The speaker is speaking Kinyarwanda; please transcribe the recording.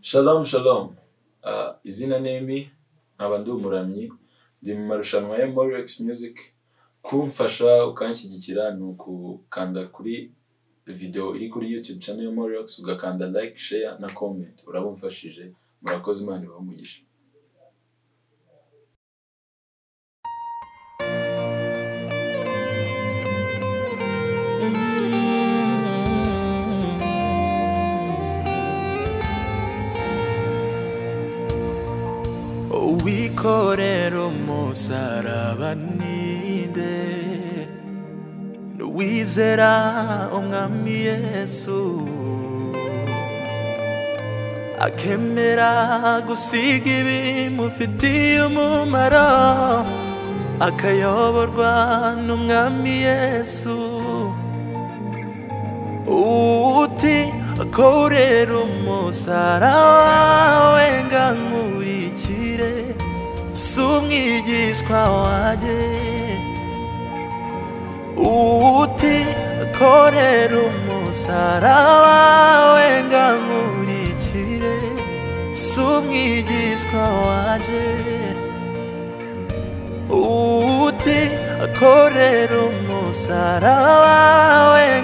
Shalom Shalom, Uh, izina ni Emmy nkaba ndi umuramyi ndi mu marushanwa ya Morex Music kumfasha ukanshyigikira ni ukukanda kuri video iri kuri YouTube channel ya Morex ugakanda like, share na comment urabumfashije murakoze Imana ibahe umugisha uwikorera umusaraba ninde n'uwizera umwami yesu akemera gusiga ibimufitiye umumaro akayoborwa n'umwami yesu uti akorera umusaraba we ngankurikire si umwigishwa wanjye uti korera umusaraba wawe nga nkurikire si umwigishwa wanjye uti korera umusaraba wawe